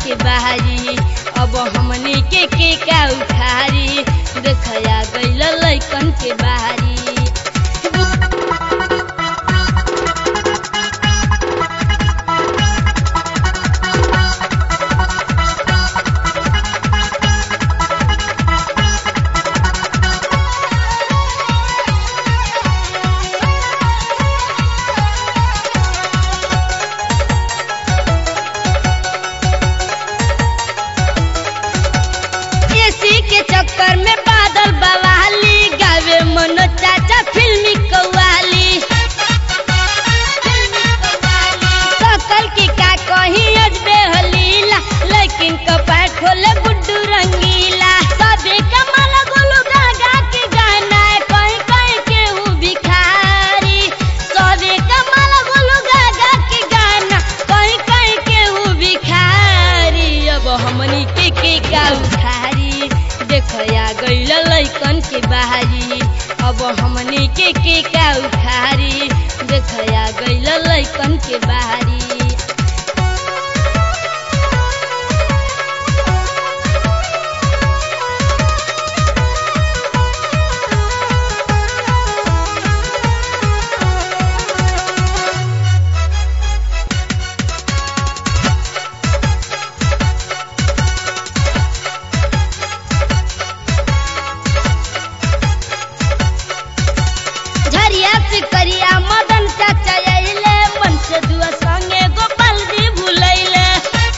के बाहरी अब हमनी के के का उखारी देखया गइल लैकन के बाहरी एसी के चक्कर में बादल बवाली गावे मनो चाचा फिल्मी कव्वाली सकल की का कहीं अजबे हलीला लेकिन कपाट खोले गुड्डू रंगीला सबे कमल गोलू गा गा के गाना है कहीं कहीं केहू भिखारी सबे कमल गोलू गा गा के गाना कहीं कहीं केहू भिखारी अब हमनी के के का उखारी देखया गइल लैकन के बाहरी अब हमनी के के का उखारी देखया गइल लैकन के बाहरी झरिया से करिया मदन चाचा अइले मन से दुआ संगे गोपाल जी भुलैले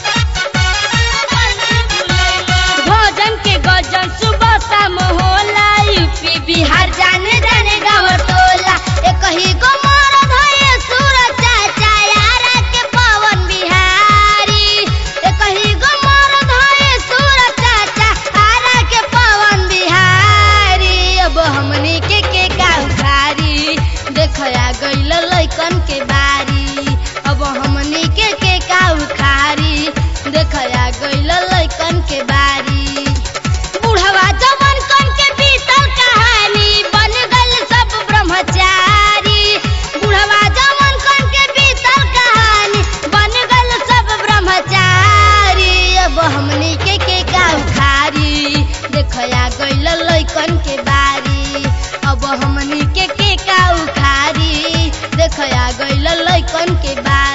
भोजन के गजन सुबह शाम होला यूपी बिहार जाने जाने गाँव टोला एक ही गो मरद है सूरज चाचा यारा के पवन बिहारी एक ही गो मरद है सूरज चाचा यारा के पवन बिहारी अब हमनी के के का उखारी देखया गइल लैकन के बारी अब हमनी के के का उखारी देखया गइल लैकन के बारी बुढ़वा जवन कन के बीतल कहानी बन गइल सब ब्रह्मचारी बुढ़वा जवन कन के बीतल कहानी बन गइल सब ब्रह्मचारी अब हमनी के के का उखारी देखया गइल लैकन के बारी अब हमनी के के का उखारी देखया गइल लैकन के बारी